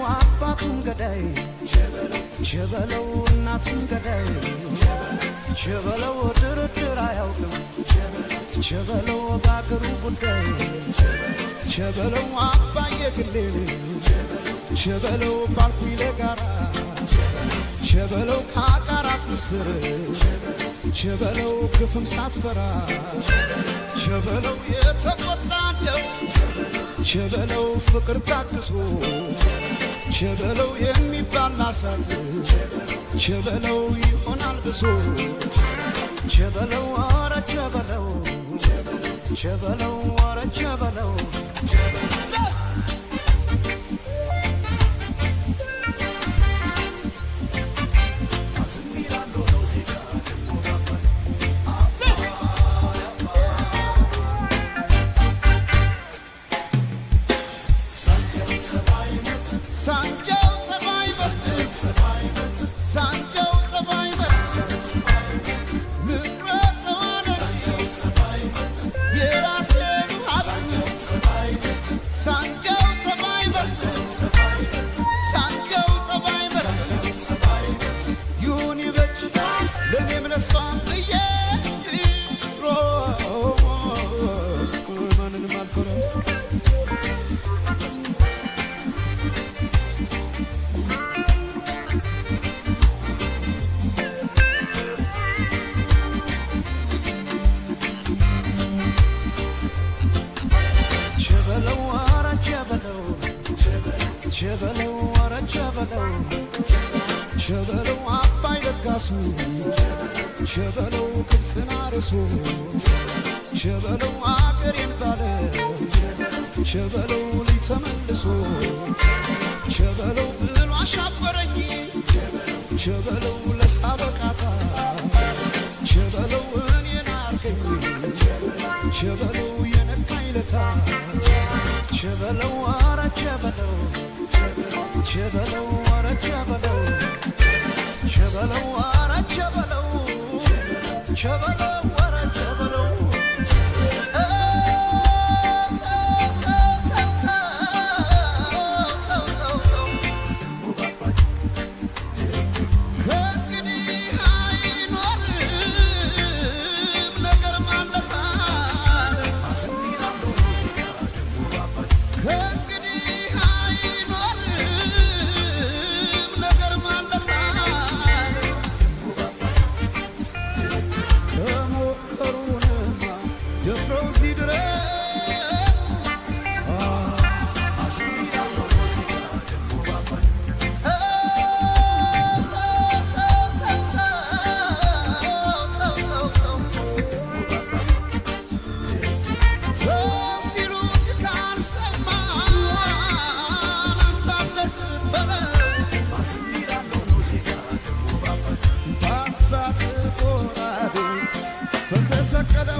አባቱን ገዳይ ቸበለው እናቱን ገዳይ ቸበለው ድርድር አያውቅም ቸበለው በአገሩ ጉዳይ ቸበለው አባየ ግሌን ቸበለው ባልኩኝ ለጋራ ቸበለው ከአቃራት ምስር ቸበለው ግፍም ሳትፈራ ቸበለው የተቆጣለው ቸበለው ፍቅር ታግሶ ቸበለው የሚባል አሳት ቸበለው ይሆናል ብሶ ቸበለው አረ ቸበለው ቸበለው አረ ቸበለው ሳንጃው ጸባይ በርት ሳንጃው ጸባይ በርት ምድረ ተዋነ የራሴ ሀብት ሳንጃው ጸባይ በርት ሳንጃው ጸባይ በርት ይሁን ይበጅ ለእኔም ለሷም ብዬ ሮ ማንንም አልፈራም ቸበለው አረ ቸበለው ቸበለው አረ ቸበለው ቸበለው አባይ ለጋሱ ቸበለው ግብፅን አርሶ ቸበለው አገሬን ባለ ቸበለው ሊተመልሶ ቸበለው ብሎ አሻፈረኝ ቸበለው ለሳበቃታ ቸበለው እኔን አርገኝ ቸበለው የነካኝ ለታ ቸበለው አረ ቸበለው ቸበለው አረ ቸበለው ቸበለው አረ ቸበለው ቸበለው አረ ቸበለው ከእንግዲህ አይኖርም ነገር ማለሳል ከእንግዲህ አይኖርም ነገር ማለሳል ከሞከሩንማ ደፍረው እዚህ ድረስ ሰው ሲሉት ካልሰማን አሳለፍ በለው በአባት ጎራዴ በተሰቀለው